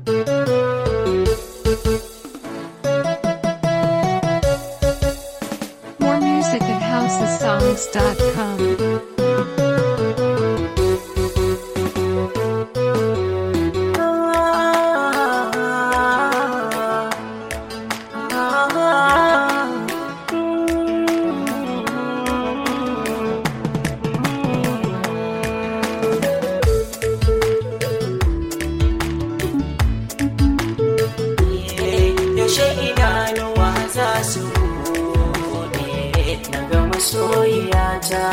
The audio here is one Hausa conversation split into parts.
More music at housesongs.com. yaushe idanuwa za su buɗe na ga masoyiyata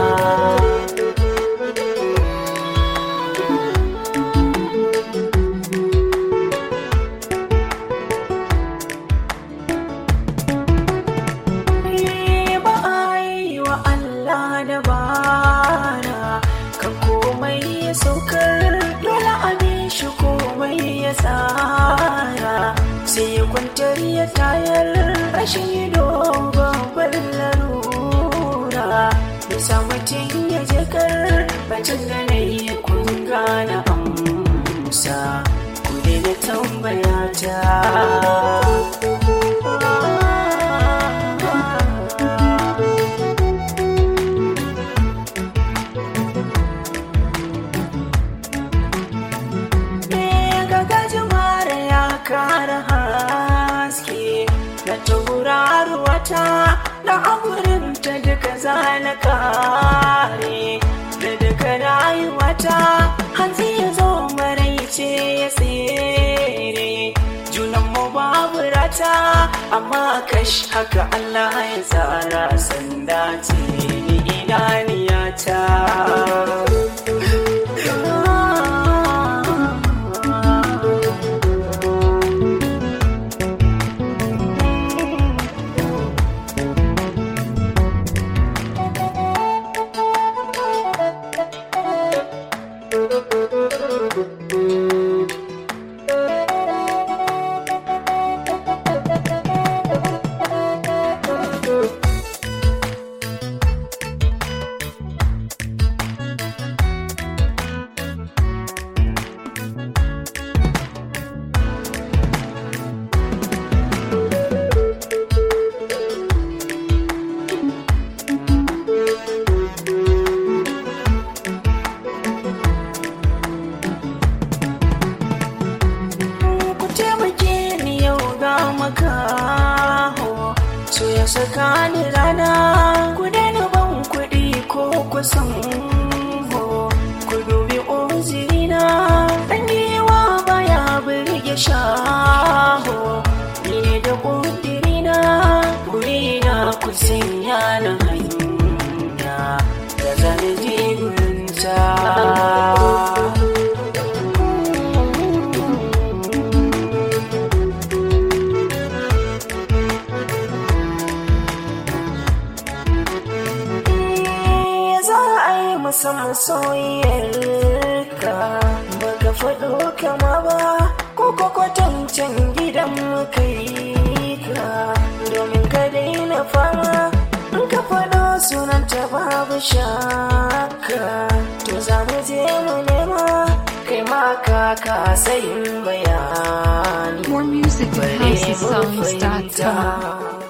ba a yi wa Allah da bara kan komai ya saukar dole a bi shi komai ya tsara sai ya kwantar ya tayar rashin dogon larura ya sa mutum ya jakar bacin da na yi kun gane amsa ku daina tambaya ta ga gajimare ya kara haske da tauraruwata da amurinta duka zana kare da duka rayuwata hanzi ya zo maraice ya tsere junan mu babu rata amma kash haka Allah ya tsara sanda ce ni idaniyata ku taimake ni yau ga makaho so ya saka ni rana ku daina ban kuɗi ko kusan ho ku dubi uzirina ɗan giwa baya birge shaho ni ne da ƙudirina burina ku sanya na hanya da zane jirinta za a yi musamman soyayyarka baka faɗo kama ba ko kwakwatancin gidan kai ka domin ka daina fama in ka faɗo sunanta babu shaka to za mu je mu nema kai ma ka kasa yin bayani More music at bare mu housesongs.com. fahimta